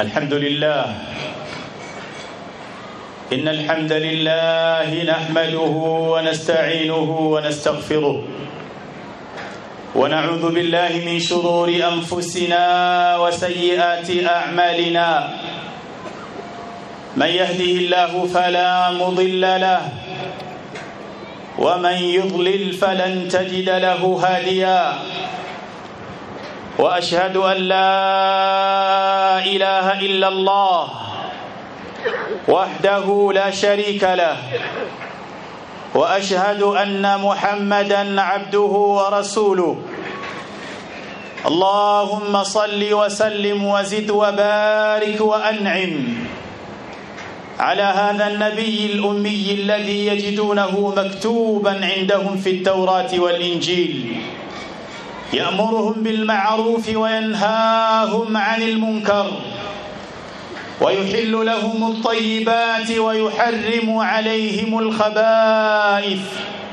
الحمد لله إن الحمد لله نحمده ونستعينه ونستغفره ونعوذ بالله من شرور أنفسنا وسيئات أعمالنا من يهده الله فلا مضل له ومن يضلل فلن تجد له هاديا واشهد ان لا اله الا الله وحده لا شريك له واشهد ان محمدا عبده ورسوله اللهم صل وسلم وزد وبارك وانعم على هذا النبي الامي الذي يجدونه مكتوبا عندهم في التوراه والانجيل يأمرهم بالمعروف وينهاهم عن المنكر ويحل لهم الطيبات ويحرم عليهم الخبائث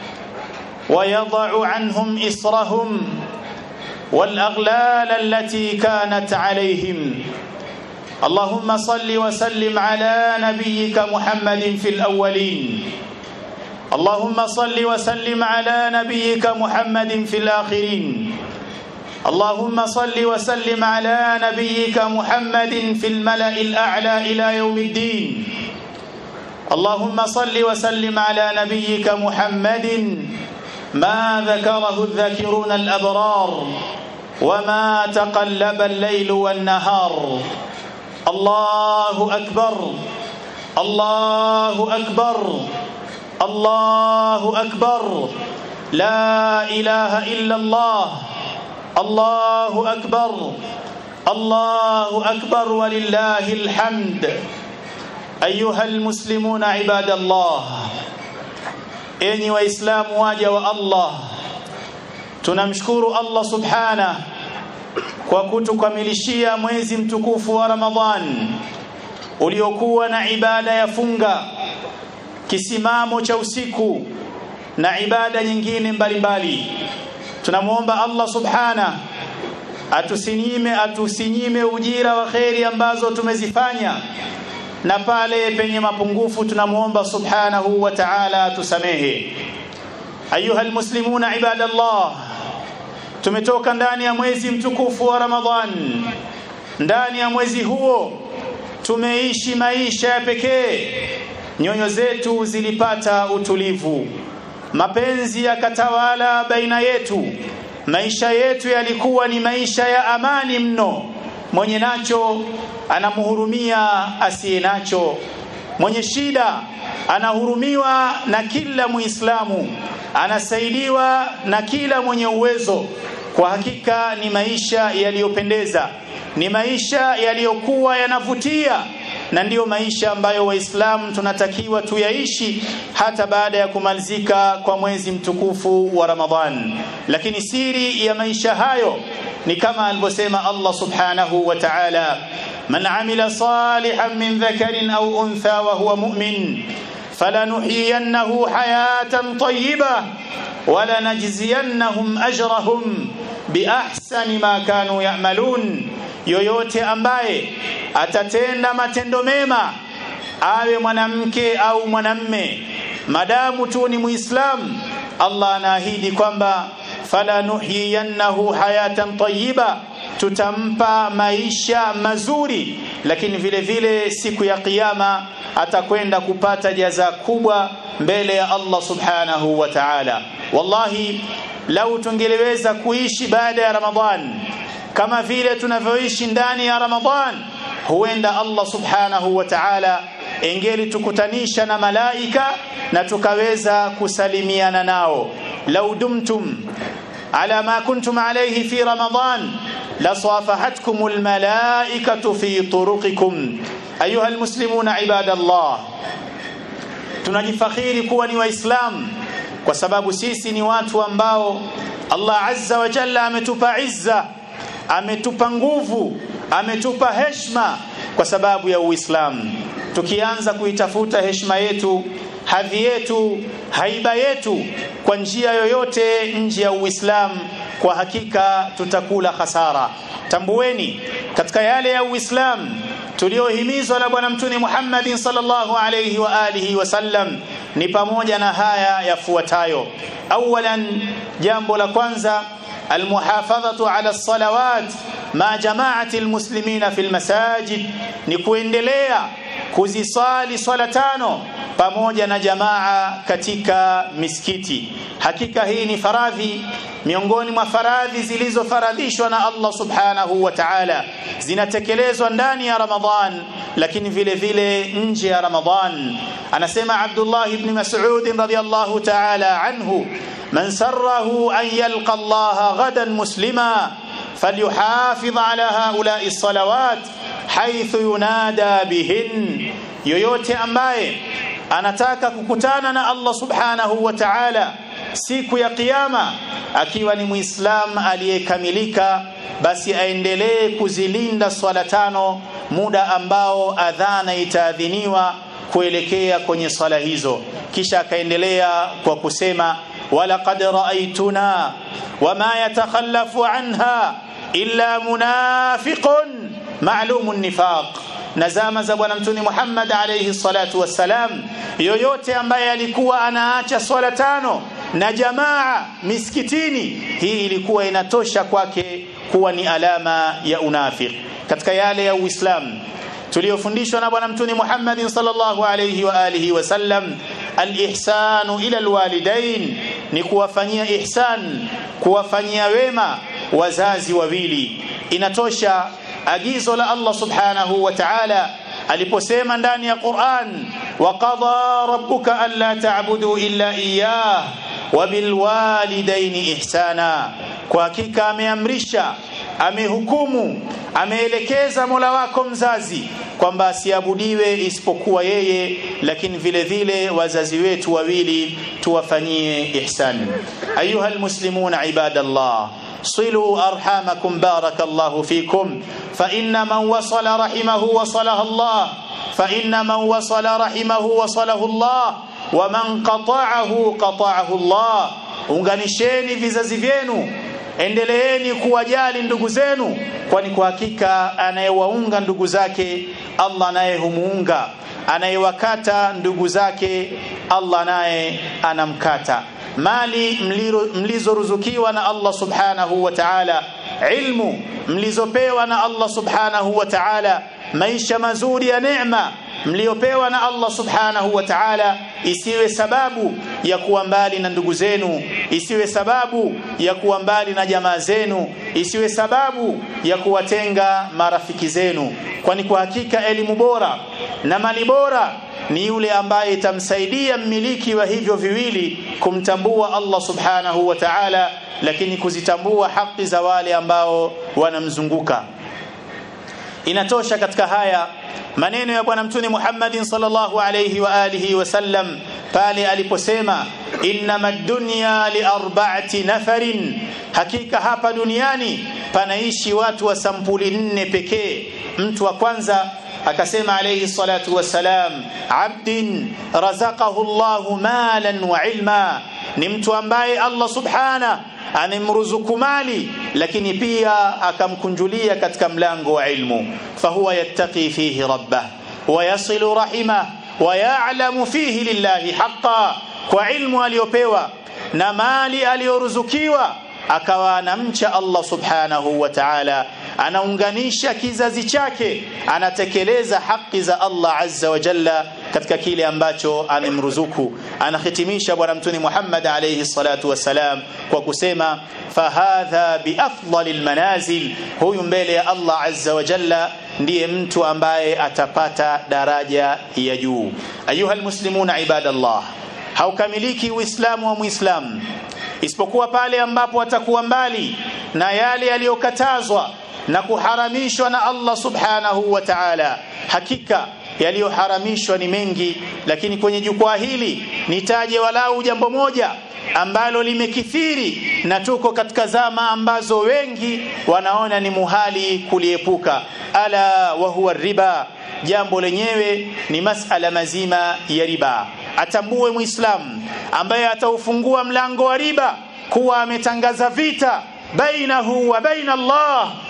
ويضع عنهم إصرهم والأغلال التي كانت عليهم اللهم صل وسلم على نبيك محمد في الأولين اللهم صل وسلم على نبيك محمد في الآخرين اللهم صل وسلم على نبيك محمد في الملأ الأعلى إلى يوم الدين اللهم صل وسلم على نبيك محمد ما ذكره الذاكرون الأبرار وما تقلب الليل والنهار الله أكبر الله أكبر الله أكبر لا إله إلا الله الله أكبر الله أكبر ولله الحمد أيها المسلمون عباد الله enyi waislamu waja wa Allah tunamshukuru Allah subhana kwa kutukamilishia mwezi mtukufu wa Ramadhan uliokuwa na ibada ya funga kisimamo cha usiku na ibada nyingine mbalimbali tunamuomba Allah subhana atusinyime atusinyime ujira wa kheri ambazo tumezifanya na pale penye mapungufu tunamuomba subhanahu wa ta'ala atusamehe ayuha almuslimuna ibadallah tumetoka ndani ya mwezi mtukufu wa Ramadhan ndani ya mwezi huo tumeishi maisha ya pekee nyoyo zetu zilipata utulivu mapenzi yakatawala baina yetu maisha yetu yalikuwa ni maisha ya amani mno mwenye nacho anamhurumia asiye nacho mwenye shida anahurumiwa na kila muislamu anasaidiwa na kila mwenye uwezo kwa hakika ni maisha yaliyopendeza ni maisha yaliyokuwa yanavutia na ndiyo maisha ambayo waislamu tunatakiwa tuyaishi hata baada ya kumalizika kwa mwezi mtukufu wa Ramadhan lakini siri ya maisha hayo ni kama alivyosema Allah subhanahu wa ta'ala man amila salihan min dhakarin aw untha wa huwa mu'min falanuhyiyannahu hayatan tayyibah walanajziyannahum ajrahum biahsani ma kanu ya'malun yoyote ambaye atatenda matendo mema awe mwanamke au mwanamme madamu tu ni muislam Allah anaahidi kwamba fala nuhyiyannahu hayatan tayyiba tutampa maisha mazuri lakini vile vile siku ya kiyama atakwenda kupata jaza kubwa mbele ya Allah subhanahu wa ta'ala wallahi lau tungeleweza kuishi baada ya Ramadhan kama vile tunavyoishi ndani ya Ramadhan huenda Allah subhanahu wa ta'ala engeli tukutanisha na malaika na tukaweza kusalimiana nao lau dumtum ala ma kuntum alayhi fi Ramadhan لصافحتكم الملائكة في طرقكم أيها المسلمون عباد الله tunajifakhiri kuwa ni waislamu kwa sababu sisi ni watu ambao Allah azza wa jalla ametupa izza ametupa nguvu ametupa heshima kwa sababu ya Uislamu tukianza kuitafuta heshima yetu hadhi yetu haiba yetu kwa njia yoyote nje ya Uislamu kwa hakika tutakula hasara tambueni katika yale ya Uislamu tuliohimizwa na bwana mtume Muhammad sallallahu alayhi wa alihi wasallam ni pamoja na haya yafuatayo awalan jambo la kwanza almuhafadhatu ala salawat ma jamaati almuslimina fil masajid ni kuendelea kuzisali swala tano pamoja na jamaa katika misikiti hakika hii ni faradhi miongoni mwa faradhi zilizofaradhishwa na Allah subhanahu wa ta'ala zinatekelezwa ndani ya Ramadhan lakini vile vile nje ya Ramadhan anasema Abdullah ibn Mas'ud radhiyallahu ta'ala anhu man sarrahu an yalqa Allah ghadan muslima falyuhafidh ala haula'i as-salawat haythu yunada bihin yoyote ambaye anataka kukutana na Allah subhanahu wa ta'ala siku ya kiyama akiwa ni muislam aliyekamilika basi aendelee kuzilinda swala tano muda ambao adhana itaadhiniwa kuelekea kwenye swala hizo kisha akaendelea kwa kusema walaqad ra'aytuna wama yatakhallafu anha illa munafiqun ma'lumun nifaq na zama za bwana mtume Muhammad alayhi salatu wassalam yoyote ambaye alikuwa anaacha swala tano na jamaa misikitini hii ilikuwa inatosha kwake kuwa ni alama ya unafiq katika yale ya Uislamu tuliyofundishwa na bwana mtume Muhammad sallallahu alayhi wa alihi wasallam alihsanu ila alwalidain ni kuwafanyia ihsan kuwafanyia wema wazazi wawili inatosha agizo la Allah subhanahu wa ta'ala aliposema ndani ya Qur'an wa qadha rabbuka alla ta'budu illa iyyah wa bil walidaini ihsana kwa hakika ameamrisha amehukumu ameelekeza Mola wako mzazi kwamba asiabudiwe isipokuwa yeye lakini vile vile wazazi wetu wawili tuwafanyie ihsan ayuha almuslimuna ibadallah صلوا أرحامكم بارك الله فيكم فإن من وصل رحمه وصله الله فإن من وصل رحمه وصله الله ومن قطعه قطعه الله unganisheni vizazi vyenu endeleeni kuwajali ndugu zenu kwani kwa hakika anayewaunga ndugu zake Allah naye humuunga anayewakata ndugu zake Allah naye anamkata mali mlizoruzukiwa na Allah subhanahu wa ta'ala ilmu mlizopewa na Allah subhanahu wa ta'ala maisha mazuri ya neema mliopewa na Allah subhanahu wa ta'ala isiwe sababu ya kuwa mbali na ndugu zenu isiwe sababu ya kuwa mbali na jamaa zenu isiwe sababu ya kuwatenga marafiki zenu kwani kwa hakika elimu bora na mali bora ni yule ambaye itamsaidia mmiliki wa hivyo viwili kumtambua Allah subhanahu wa ta'ala lakini kuzitambua haki za wale ambao wanamzunguka inatosha katika haya maneno ya bwana mtume Muhammadin sallallahu alayhi wa alihi wasallam pale aliposema innamad dunya li arba'ati nafarin hakika hapa duniani panaishi watu wa sampuli nne pekee mtu wa kwanza akasema alayhi salatu wassalam abdin razaqahu Allahu malan wa ilma ni mtu ambaye Allah subhana amemruzuku mali lakini pia akamkunjulia katika mlango wa ilmu fahuwa yattaqi fihi rabbah wa yasilu rahimah wa ya'lamu fihi lillahi haqqan kwa ilmu aliyopewa na mali aliyoruzukiwa akawa anamcha Allah subhanahu wa ta'ala anaunganisha kizazi chake anatekeleza haki za Allah azza wa jalla katika kile ambacho amemruzuku anahitimisha bwana mtume Muhammad alayhi salatu wasalam kwa kusema fahadha biafdalil manazil huyu mbele ya Allah azza wa jalla ndiye mtu ambaye atapata daraja ya juu ayuha almuslimuna ibadallah haukamiliki uislamu wa muislamu isipokuwa pale ambapo atakuwa mbali na yale yaliyokatazwa na kuharamishwa na Allah subhanahu wa ta'ala hakika yaliyoharamishwa ni mengi lakini kwenye jukwaa hili nitaje walau jambo moja ambalo limekithiri na tuko katika zama ambazo wengi wanaona ni muhali kuliepuka ala wa huwa riba jambo lenyewe ni masala mazima ya riba atambue muislamu ambaye ataufungua mlango wa riba kuwa ametangaza vita bainahu wa baina Allah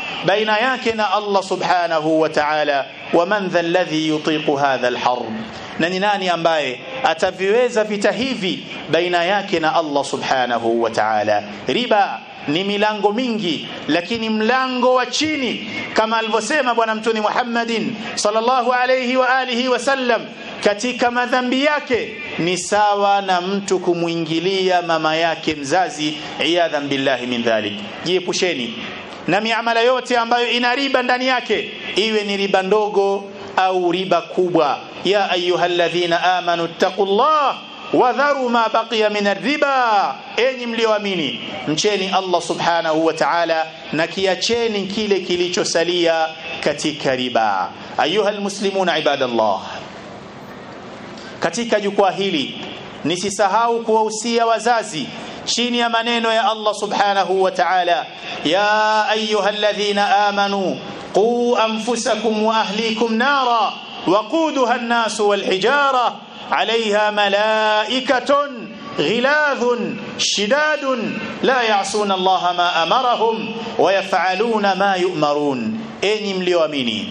baina yake na Allah subhanahu wa ta'ala wa man dha alladhi yutiqu hadha alharb na ni nani ambaye ataviweza vita hivi baina yake na Allah subhanahu wa ta'ala riba ni milango mingi lakini mlango wa chini kama alivyosema bwana mtume Muhammadin sallallahu alayhi wa alihi wasallam katika madhambi yake ni sawa na mtu kumwingilia mama yake mzazi iyadhan billahi min dhalik jiepusheni na miamala yote ambayo ina riba ndani yake iwe ni riba ndogo au riba kubwa ya ayyuhalladhina amanu taqullah wadharu ma baqiya min riba enyi mlioamini mcheni Allah subhanahu wa ta'ala na kiacheni kile kilichosalia katika riba ayuha almuslimuna ibadallah katika jukwaa hili nisisahau kuwahusia wazazi chini ya maneno ya Allah subhanahu wa ta'ala ya ayuha alladhina amanu qu anfusakum wa ahlikum nara وقودها الناس والحجاره عليها ملائكة غلاظ شداد لا يعصون الله ما أمرهم ويفعلون ما يؤمرون enyi mlioamini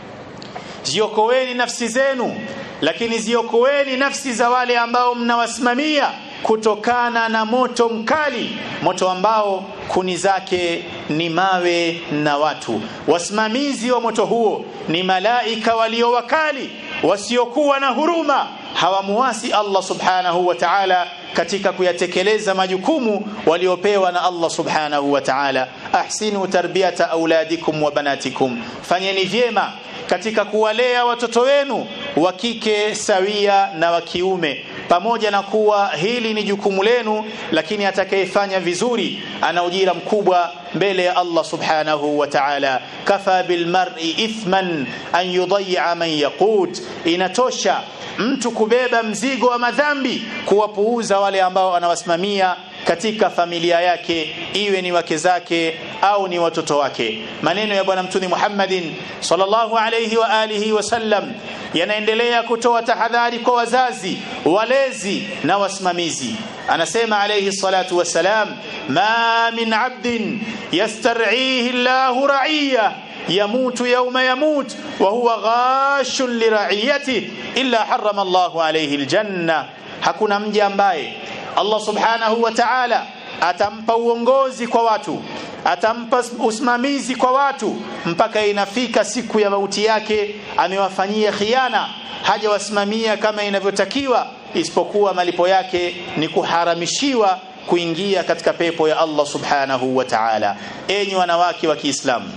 ziokoeni nafsi zenu lakini ziokoeni nafsi za wale ambao mnawasimamia kutokana na moto mkali moto ambao kuni zake ni mawe na watu wasimamizi wa moto huo ni malaika walio wakali wasiokuwa na huruma hawamuasi Allah subhanahu wa ta'ala katika kuyatekeleza majukumu waliopewa na Allah subhanahu wa ta'ala ahsinu tarbiyata auladikum wa banatikum fanyeni vyema katika kuwalea watoto wenu wa kike sawia na wa kiume pamoja na kuwa hili ni jukumu lenu lakini atakayefanya vizuri ana ujira mkubwa mbele ya Allah subhanahu wa ta'ala kafa bil mar'i ithman an yudayya man yaqut inatosha mtu kubeba mzigo wa madhambi kuwapuuza wale ambao anawasimamia katika familia yake iwe ni wake zake au ni watoto wake maneno ya bwana mtume Muhammadin sallallahu alayhi wa alihi wasallam yanaendelea kutoa tahadhari kwa wazazi walezi na wasimamizi anasema alayhi salatu wassalam ma min abdin yastar'ihi Allahu ra'iyah يموت يوم يموت وهو غاش لرعيته إلا حرم الله عليه الجنة hakuna mja ambaye Allah subhanahu wa ta'ala atampa uongozi kwa watu atampa usimamizi kwa watu mpaka inafika siku ya mauti yake amewafanyia khiana hajawasimamia kama inavyotakiwa isipokuwa malipo yake ni kuharamishiwa kuingia katika pepo ya Allah subhanahu wa ta'ala enyi wanawake wa Kiislamu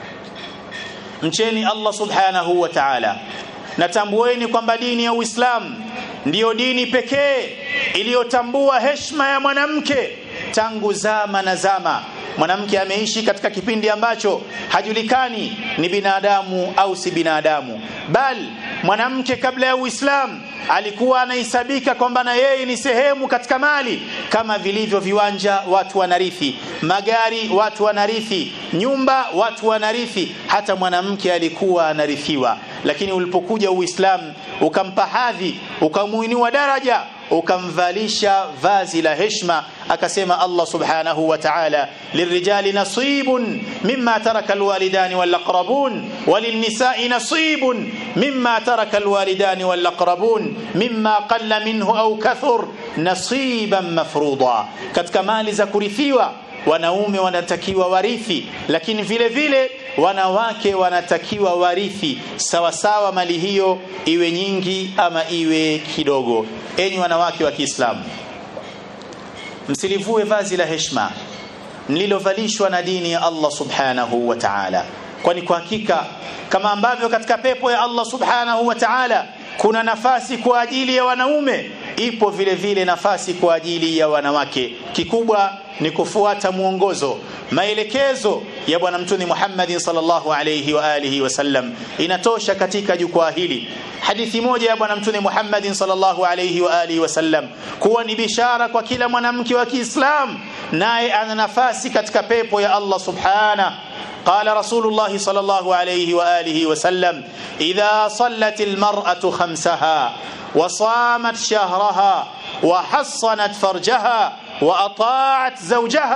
mcheni Allah subhanahu wa ta'ala natambueni kwamba dini ya Uislamu ndiyo dini pekee iliyotambua heshima ya mwanamke tangu zama na zama mwanamke ameishi katika kipindi ambacho hajulikani ni binadamu au si binadamu bal mwanamke kabla ya Uislamu alikuwa anahesabika kwamba na yeye ni sehemu katika mali kama vilivyo viwanja watu wanarithi magari watu wanarithi nyumba watu wanarithi hata mwanamke alikuwa anarithiwa lakini ulipokuja Uislamu ukampa hadhi ukamuinua daraja ukamvalisha vazi la heshima akasema Allah subhanahu wa ta'ala lirijali nasibun mimma taraka alwalidani walaqrabun walinisai nasibun mimma taraka alwalidani walaqrabun mimma qalla minhu au kathur nasiban mafruḍa katika mali za kurithiwa wanaume wanatakiwa warithi lakini vile vile wanawake wanatakiwa warithi sawa sawa mali hiyo iwe nyingi ama iwe kidogo enyi wanawake wa Kiislamu msilivue vazi la heshima mlilovalishwa na dini ya Allah subhanahu wa ta'ala kwani kwa hakika kama ambavyo katika pepo ya Allah subhanahu wa ta'ala kuna nafasi kwa ajili ya wanaume ipo vile vile nafasi kwa ajili ya wanawake kikubwa ni kufuata mwongozo maelekezo ya bwana mtume Muhammad sallallahu alayhi wa alihi wasallam inatosha katika jukwaa hili hadithi moja ya bwana mtume Muhammad sallallahu alayhi wa alihi wasallam kuwa ni bishara kwa kila mwanamke wa Kiislamu naye ana nafasi katika pepo ya Allah subhanahu قال رسول الله صلى الله عليه واله وسلم اذا صلت المراه خمسها وصامت شهرها وحصنت فرجها واطاعت زوجها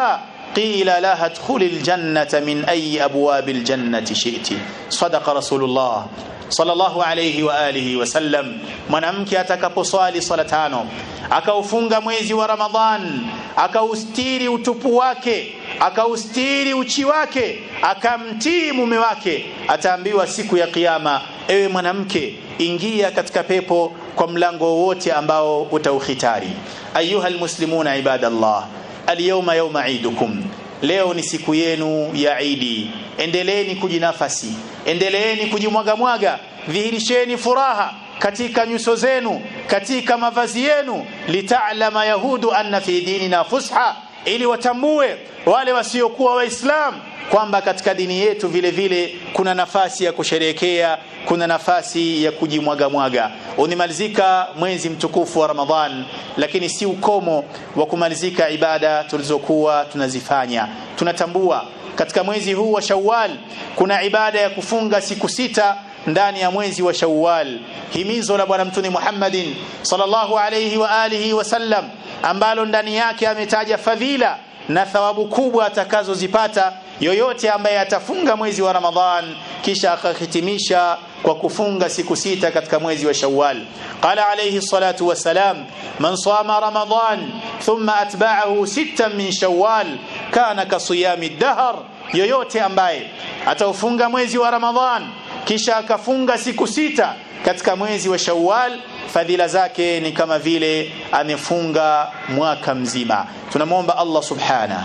قيل لها ادخل الجنة من أي أبواب الجنة شئت صدق رسول الله sallallahu alayhi wa alihi wasallam mwanamke atakaposwali sala tano akaufunga mwezi wa Ramadhan akaustiri utupu wake akaustiri uchi wake akamtii mume wake ataambiwa siku ya kiyama ewe mwanamke ingia katika pepo kwa mlango wote ambao utaukhitari ayuha almuslimuna ibadallah alyawma yawma idukum leo ni siku yenu ya Idi endeleeni kujinafasi endeleeni kujimwaga mwaga dhihirisheni furaha katika nyuso zenu katika mavazi yenu litaalama yahudu anna fi dinina fusha ili watambue wale wasiokuwa waislamu kwamba katika dini yetu vile vile kuna nafasi ya kusherehekea kuna nafasi ya kujimwaga mwaga unimalizika mwezi mtukufu wa Ramadhan lakini si ukomo wa kumalizika ibada tulizokuwa tunazifanya tunatambua katika mwezi huu wa Shawwal kuna ibada ya kufunga siku sita ndani ya mwezi wa Shawwal himizo la bwana mtume Muhammadin sallallahu alayhi wa alihi wasallam ambalo ndani yake ametaja fadhila na thawabu kubwa atakazozipata yoyote ambaye atafunga mwezi wa Ramadhan kisha akahitimisha kwa kufunga siku sita katika mwezi wa Shawwal qala alayhi salatu wassalam man sama Ramadhan thumma atba'ahu sittan min Shawwal kana kasiyami dahr yoyote ambaye ataufunga mwezi wa Ramadhan kisha akafunga siku sita katika mwezi wa Shawwal fadhila zake ni kama vile amefunga mwaka mzima tunamwomba Allah subhana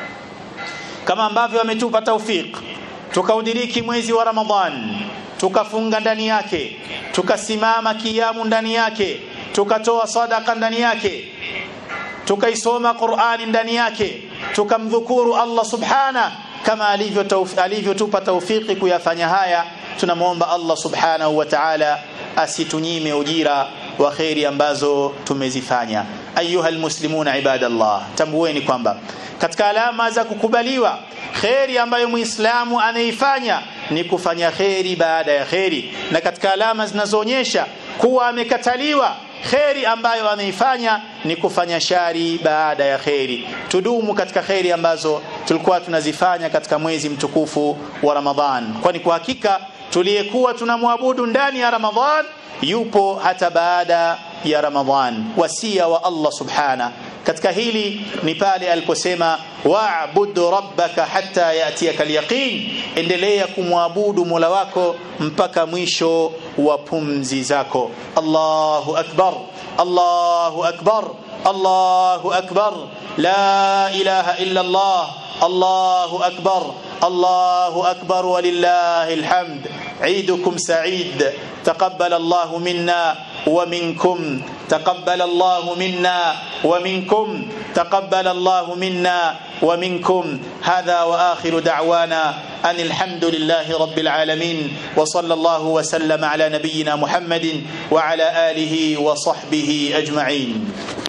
kama ambavyo ametupa taufik tukaudiriki mwezi wa Ramadhan tukafunga ndani yake tukasimama kiamu ndani yake tukatoa sadaka ndani yake tukaisoma Qur'ani ndani yake tukamdhukuru Allah subhana kama alivyotupa alivyo taufiki kuyafanya haya tunamwomba Allah subhanahu wa ta'ala asitunyime ujira wa khairi ambazo tumezifanya ayuha almuslimuna ibadallah tambueni kwamba katika alama za kukubaliwa khairi ambayo muislamu anaifanya ni kufanya khairi baada ya khairi na katika alama zinazoonyesha kuwa amekataliwa kheri ambayo ameifanya ni kufanya shari baada ya kheri tudumu katika kheri ambazo tulikuwa tunazifanya katika mwezi mtukufu wa Ramadhan kwani kwa hakika tuliyekuwa tunamwabudu ndani ya Ramadhan yupo hata baada ya Ramadhan wasia wa Allah subhana katika hili ni pale aliposema wa'bud rabbaka hatta yatiyaka alyaqin endelea kumwabudu Mola wako mpaka mwisho wa pumzi zako Allahu akbar Allahu akbar Allahu akbar la ilaha illa Allah Allahu akbar الله أكبر ولله الحمد عيدكم سعيد تقبل الله منا ومنكم تقبل الله منا ومنكم تقبل الله منا ومنكم هذا وآخر دعوانا أن الحمد لله رب العالمين وصلى الله وسلم على نبينا محمد وعلى آله وصحبه أجمعين